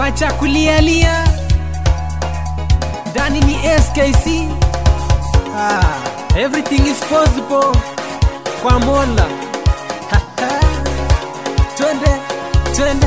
wacha kulialia ndani ni skc ah, everything is possible kwa mola twende twende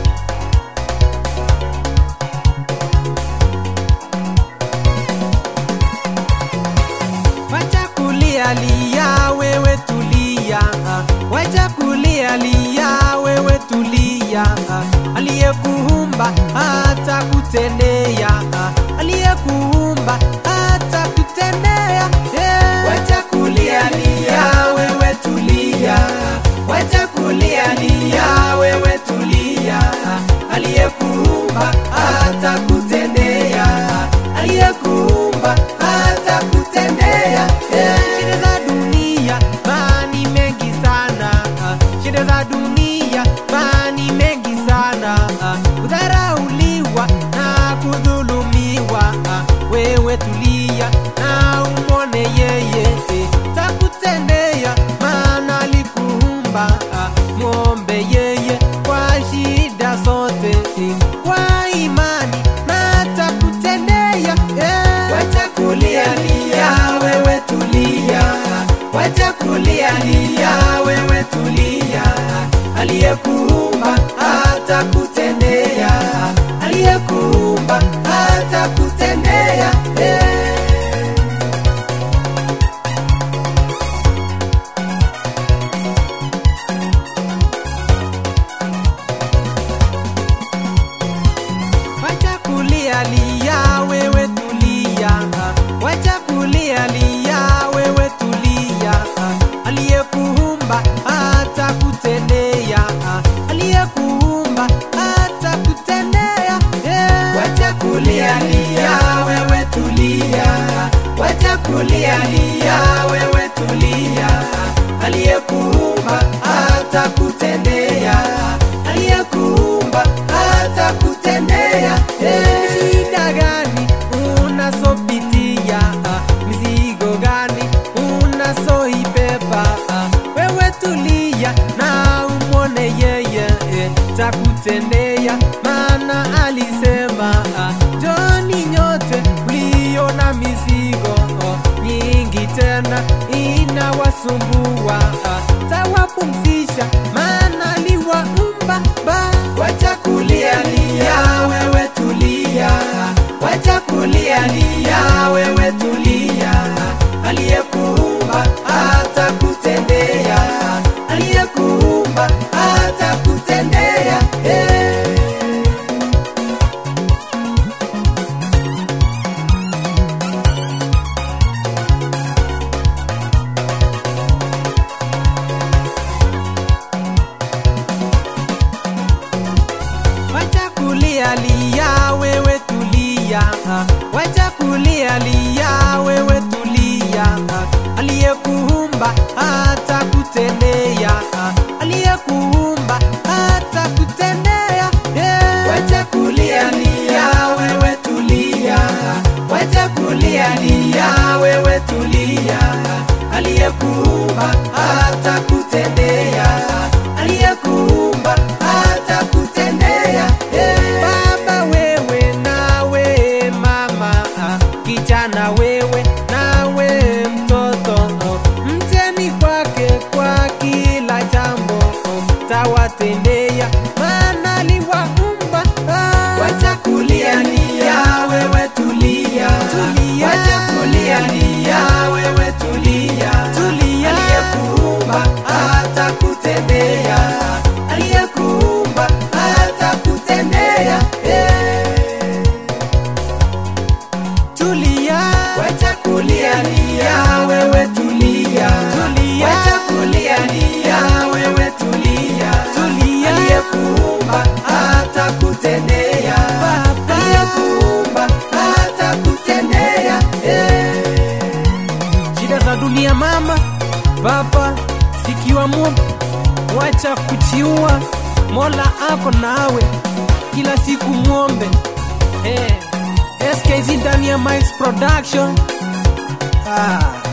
wacha kulialia wewe tulia wacha kulialia wewe tulia aliyekuumba hata kutendea aliyekuumba hata kutendea yeah. Wacha kulialia wewe tulia, wacha kulialia wewe tulia, aliyekuumba hata kutendea, aliyekuumba hata kutendea. Yeah. shida za dunia mani mengi sana shida za dunia mani mengi sana kudharauliwa na kudhulumiwa wewe tulia na umone yeye takutendea maana alikuumba mwombe yeye kwa shida zote kwa imani na takutendea yeah. Wacha kulialia wewe tulia, wacha kulialia wewe tulia, aliyekuumba hata kutendea, aliyekuumba hata kutendea. Yeah. Wacha kulialia wewe tulia, wacha kulialia wewe tulia, aliyekuumba hata kutendea, aliyekuumba hata kutendea yeah. Wacha kulialia wewe tulia, wacha kulialia wewe tulia, aliyekuumba hata kutendea, aliyekuumba hata kutendea. Yeah. Shida gani unasopitia? Mizigo gani unasoibeba? Wewe tulia na umwone yeye eh, takutendea, maana alisema joni nyote mlio na mizigo nyingi tena inawasumbua, tawapumzisha, maana aliwaumba ba Wacha kulialia wewe tulia, wacha kulialia wewe tulia, aliyekuumba hata kutendea, aliyekuumba hata kutendea. Yeah. Wacha kulialia wewe tulia, wacha kulialia wewe tulia, aliyekuumba hata kutendea, aliyekuumba hata kutendea yeah. Wacha kulialia wewe tulia, wacha kulialia wewe tulia, aliyekuumba hata kutendea, aliyekuumba hata kutendea. Yeah. Baba wewe nawe mama kijana wewe nawe mtoto mteni kwake kwa kila jambo tawatendea maana aliwaumba Wacha kulialia wewe tulia, Tulia. wacha kulialia wewe tulia, Tulia. aliyekuumba hata kutendea, aliyekuumba hata kutendea. Yeah. tulia Wacha kulialia wewe tulia, Tulia. wacha kulialia wewe tulia, Tulia. aliyekuumba hata kutendea, Baba. aliyekuumba hata kutendea. Yeah. shida za dunia mama baba sikiwa mwombe wacha kuchiua mola ako nawe kila siku mwombe hey. skz ndani ya Mike's production ah.